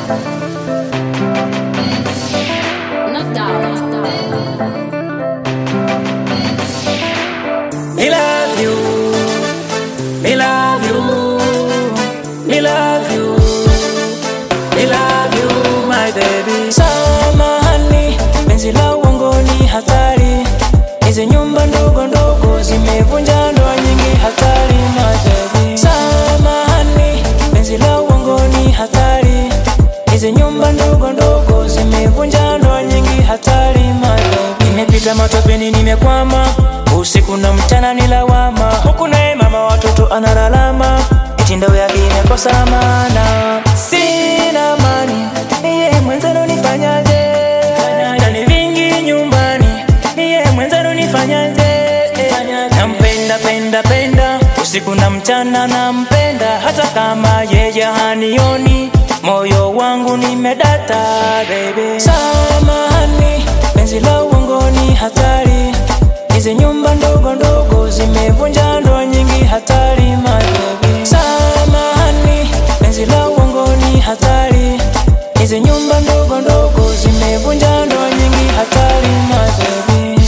No doubt. Me love you, me love you, me love you, me love you, my baby. Samahani, penzi la uongo ni hatari. Hizi nyumba ndogo ndogo zimevunja ndoa nyingi, hatari my baby. Samahani, penzi la uongo ni hatari. Hizi nyumba ndogo ndogo zimevunja ndoa nyingi, hatari my baby. Nimepita matopeni, nimekwama usiku na mchana ni lawama, huku naye mama watoto analalama, mitindo yake imekosa maana. Sina mani, niye mwenzenu nifanyaje? Na ni vingi nyumbani, niye mwenzenu nifanyaje? Nampenda penda penda, usiku na mchana nampenda, hata kama yeye hanioni, moyo wangu nimedata baby. Samahani, penzi la uongo ni hatari Hizi nyumba ndogo ndogo zimevunja ndoa nyingi, hatari my baby. Samahani, penzi la uongo ni hatari. Hizi nyumba ndogo ndogo zimevunja ndoa nyingi, hatari my baby.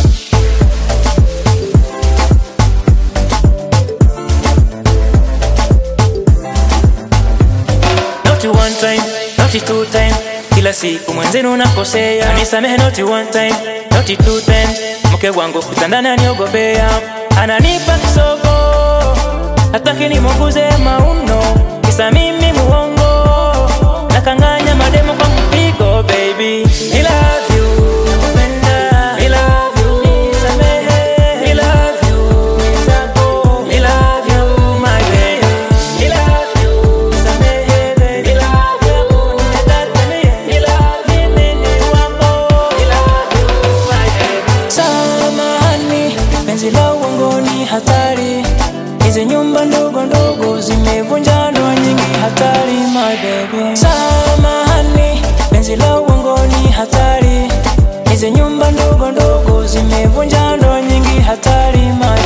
Not one time, not two time. Kila siku mwenzenu nakosea, nisamehe not one time, not two times. Mke wangu kitandani aniogopea, ananipa kisogo, hataki nimuguze mauno, kisa mimi muongo, nakanganya mademo kwa mpigo baby. I love you, nakupenda. I love you, nisamehe. I love you, mwenzako. I love you, my baby. I love you, nisamehe baby. I love you, nimedata mie. I love you, mimi wako. I love you, my baby. Samahani, penzi la uongo ni hatari. Hizi nyumba ndogo ndogo zimevunja ndoa nyingi, hatari my baby. Samahani, penzi la uongo ni hatari. Hizi nyumba ndogo ndogo zimevunja ndoa nyingi, hatari my